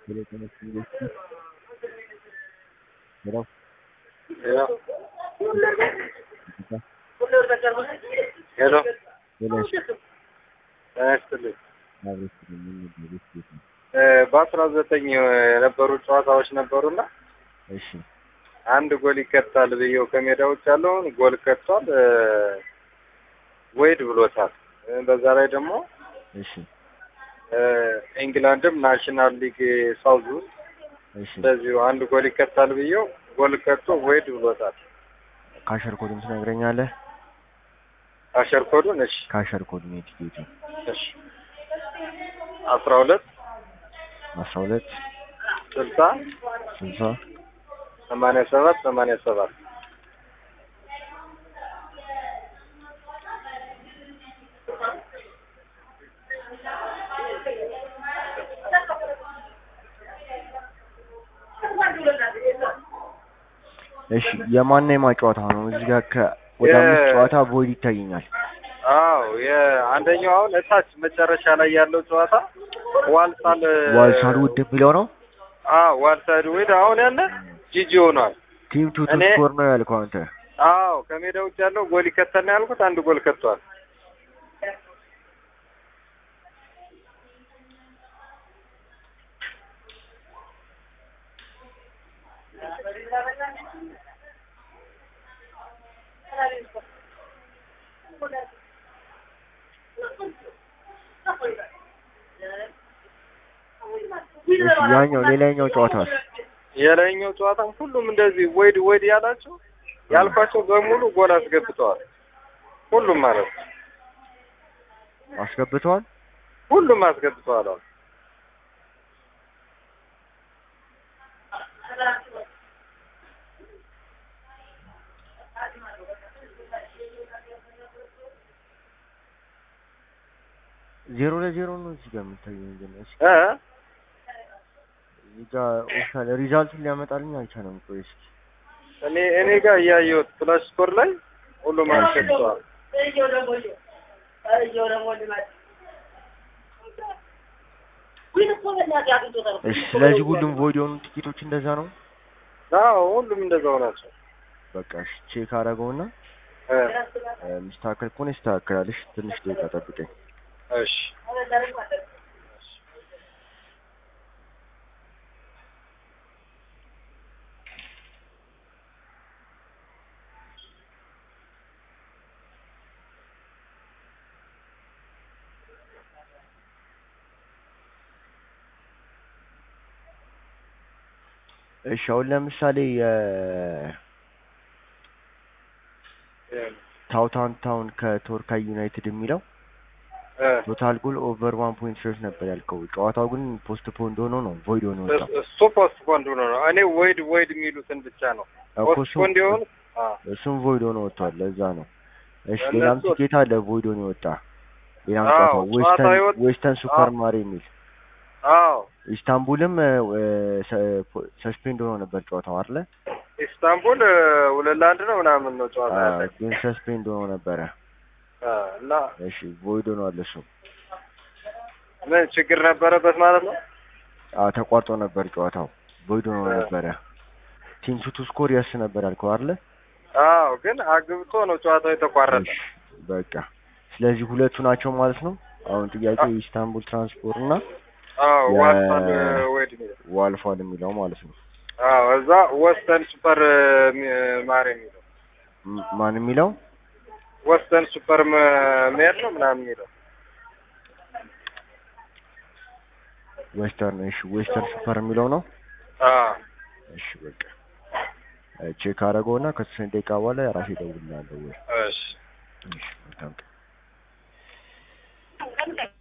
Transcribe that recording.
Telecomunications. Hello? ሄሎ ሄሎ ሄሎ እሺ፣ ጤና ይስጥልኝ። አብረን ስለምንሄድ ቤት ቤት ነው። እ በአስራ ዘጠኝ የነበሩ ጨዋታዎች ነበሩና እሺ አንድ ጎል ይከታል ብዬው ከሜዳ ውጭ ያለውን ጎል ከቷል፣ እ ወይድ ብሎታል። እ በዛ ላይ ደግሞ እሺ እ ኢንግላንድም ናሽናል ሊግ ሳውዝ ውስጥ እሺ እንደዚሁ አንድ ጎል ይከታል ብዬው ጎል ከቶ ወይድ ብሎታል። ካሸር ኮዱን ትነግረኛለህ? አሸር ኮዱን እሺ ካሸር ኮዱን የቲኬቱ እሺ አስራ ሁለት አስራ ሁለት ስልሳ ስልሳ ሰማንያ ሰባት ሰማንያ ሰባት እሺ የማና የማ ጨዋታ ነው? እዚህ ጋር ከ ወደ የ- አምስት ጨዋታ ቮይድ ይታየኛል። አዎ የአንደኛው አሁን እታች መጨረሻ ላይ ያለው ጨዋታ ዋልሳል ዋልሳል ውድ የሚለው ነው። አዎ ዋልሳል ውድ አሁን ያለ ጂጂ ሆኗል። ቲም ቱ ቱ እኔ- ስኮር ነው ያልከው አንተ። አዎ ከሜዳ ውጭ ያለው ጎል ይከተል ነው ያልኩት። አንድ ጎል ከቷል። እሺ ያኛው ሌላኛው ጨዋታስ? የላይኛው ጨዋታም ሁሉም እንደዚህ ወይድ ወይድ ያላቸው ያልኳቸው በሙሉ ጎል አስገብተዋል። ሁሉም ማለት ነው። አስገብተዋል። ሁሉም አስገብተዋል። አሁን ዜሮ ለዜሮ ነው እዚህ ጋር የሚታየው ግን እሺ እ እዚህ ጋር ኦፊሻል ሪዛልቱን ሊያመጣልኝ አልቻለም። ቆይ እስኪ እኔ እኔ ጋር እያየሁት ፍላሽ ስኮር ላይ ሁሉም አስገብተዋል። እሺ ስለዚህ ሁሉም ቮይድ የሆኑ ቲኬቶች እንደዛ ነው። አዎ ሁሉም እንደዛው ናቸው። በቃ እሺ ቼክ አደረገውና እ ሚስተካከል ከሆነ ይስተካከላል። እሺ ትንሽ ደቂቃ ጠብቀኝ። እሺ እሺ አሁን ለምሳሌ ታውታን ታውን ከቶርካይ ዩናይትድ የሚለው እ ቶታል ጎል ኦቨር ዋን ፖይንት ሶስት ነበር ያልከው። ጨዋታው ግን ፖስት ፖንድ ሆኖ ነው ቮይድ ሆኖ ወጣው። እሱ ፖስት ፖንድ ሆኖ ነው። እኔ ወይድ ወይድ የሚሉትን ብቻ ነው እኮ ፖስት እሱም- ፖንድ የሆኑ እሱም ቮይድ ሆኖ ወጥቷል። ለዛ ነው። እሺ እነሱ- ሌላም ቲኬት አለ ቮይድ ሆኖ የወጣ ሌላም አዎ፣ ጨዋታ ጨዋታ ዌስተርን የወጣ- ዌስተርን ሱፐር ማር የሚል አዎ ኢስታንቡልም ሰስፔንድ ሆኖ ነበር ጨዋታው አይደለ? ኢስታንቡል እ፣ ሁለት ለአንድ ነው ምናምን ነው ጨዋታ አዎ፣ ያለ ግን ሰስፔንድ ሆኖ ነበረ። እ፣ እና እሺ ቮይድ ሆኗል እሱ። ምን ችግር ነበረበት ማለት ነው? አዎ ተቋርጦ ነበር ጨዋታው ቮይድ ሆኖ እ። ነበረ። ቲም ቱ ቱ ስኮር ያስ ነበር ያልከው አይደለ? አዎ ግን አግብቶ ነው ጨዋታው የተቋረጠ። እሺ በቃ ስለዚህ ሁለቱ ናቸው ማለት ነው። አሁን ጥያቄው የኢስታንቡል ትራንስፖርት እና አዎ የ- ዋልሳል እ፣ ወይድ የሚለው ዋልፏል የሚለው ማለት ነው። አዎ እዛ ወስተን ሱፐር እ፣ ሚ- ማር የሚለው ም- ማን የሚለው ወስተን ሱፐር መ- ሜር ነው ምናምን የሚለው ዌስተርን እሺ ዌስተርን ሱፐር የሚለው ነው። አዎ እሺ በቃ ቼክ አደረገውና ከተወሰነ ደቂቃ በኋላ ራሴ እደውልልሃለሁ ወይ እሺ እሺ መልካም ቀን